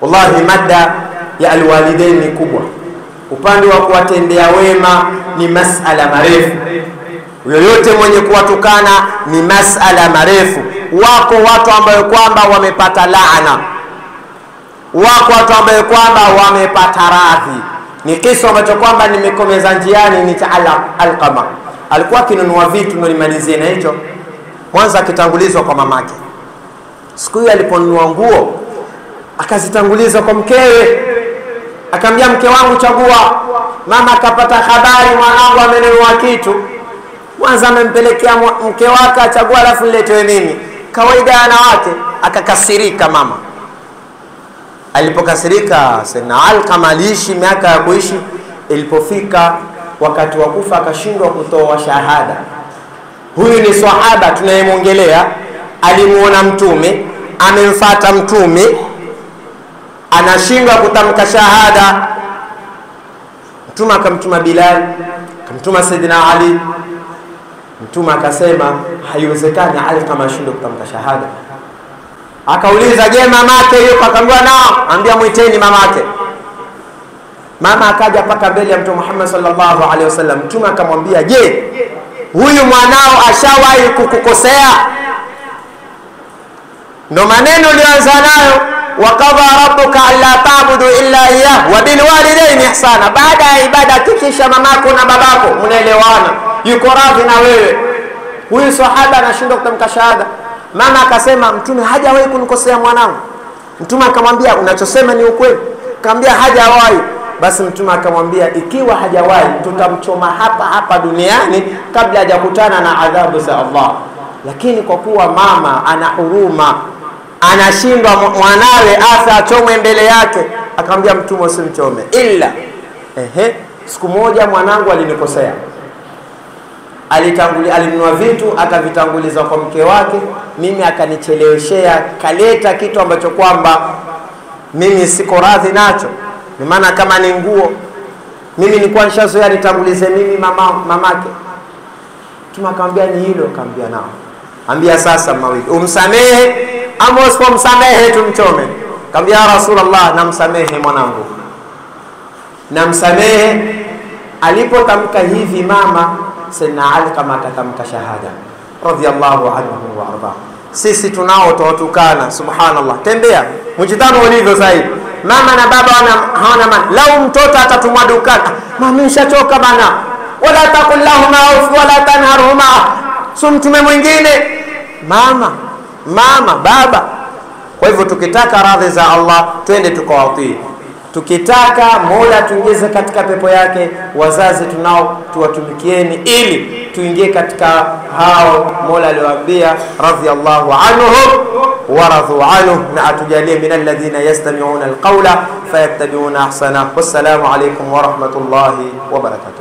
Wallahi, mada ya alwalidain ni kubwa. Upande wa kuwatendea wema ni masala marefu, yoyote mwenye kuwatukana ni masala marefu. Wako watu ambayo kwamba wamepata laana, wako watu ambayo kwamba wamepata radhi. Ni kisa ambacho kwamba nimekomeza njiani, ni cha Alqama. Alikuwa akinunua vitu, ndo nimalizie na hicho. Mwanza akitangulizwa kwa mamake. Siku hiyo aliponunua nguo akazitanguliza kwa mkewe, akamwambia mke wangu, chagua. Mama akapata habari mwanangu amenunua kitu, mwanza amempelekea mke wake, achagua, alafu niletewe mimi. Kawaida ya wanawake. Akakasirika mama. Alipokasirika, Sayyidina Alqama aliishi miaka ya kuishi, ilipofika wakati wa kufa akashindwa kutoa shahada. Huyu ni sahaba tunayemwongelea, alimuona Mtume, amemfata Mtume, anashindwa kutamka shahada. Mtume akamtuma Bilal, akamtuma Sayyidina Ali. Mtume akasema haiwezekani Alqama ashindwe kutamka shahada. Akauliza, je, mamake yuko? Akamwambia nao. Ambia mwiteni mamake. Mama akaja mpaka mbele ya Mtume Muhammad sallallahu alaihi wasallam. Mtume akamwambia, je, huyu mwanao ashawahi kukukosea? Ndo maneno ulianza nayo, wakadha rabbuka alla tabudu illa iyyah wa bil walidaini ihsana. Baada ya ibada hakikisha mamako na babako mnaelewana, yuko radhi na wewe. Huyu sahaba anashindwa kutamka shahada. Mama akasema, Mtume hajawahi kunikosea mwanangu. Mtume akamwambia, unachosema ni ukweli? Akamwambia hajawahi. Basi Mtume akamwambia, ikiwa hajawahi, tutamchoma hapa hapa duniani kabla hajakutana na adhabu za Allah. Lakini kwa kuwa mama ana huruma, anashindwa mwanawe afa achomwe mbele yake, akamwambia Mtume, usimchome ila ehe, siku moja mwanangu alinikosea alitangulia alinunua vitu akavitanguliza kwa mke wake, mimi akanicheleweshea, kaleta kitu ambacho kwamba mimi siko radhi nacho. Ni maana kama ni nguo, mimi nilikuwa nishazoea nitangulize mimi mama mamake. Mtume akamwambia ni hilo, akamwambia nao, ambia sasa mawili, umsamehe ama usipomsamehe tumchome. Akamwambia ya Rasulullah, namsamehe mwanangu, namsamehe. Alipotamka hivi mama Sayyidina Ali kama akatamka shahada radhiyallahu anhu wa arda. Sisi tunao tuwatukana, subhanallah. Tembea mjitano ulivyo zaidi, mama na baba hawana maana. Lau mtoto atatumwa dukani, mama nishachoka bana, wala taqul lahuma uf wala tanharhuma, so mtume mwingine mama mama baba. Kwa hivyo tukitaka radhi za Allah twende tukawatii tukitaka Mola tuingize katika pepo yake, wazazi tunao tuwatumikieni, ili tuingie katika hao Mola aliyowaambia radhiyallahu anhum wa radhu anhu, na atujalie min alladhina yastami'una alqawla fayattabi'una ahsana. Wassalamu alaykum wa rahmatullahi wa barakatuh.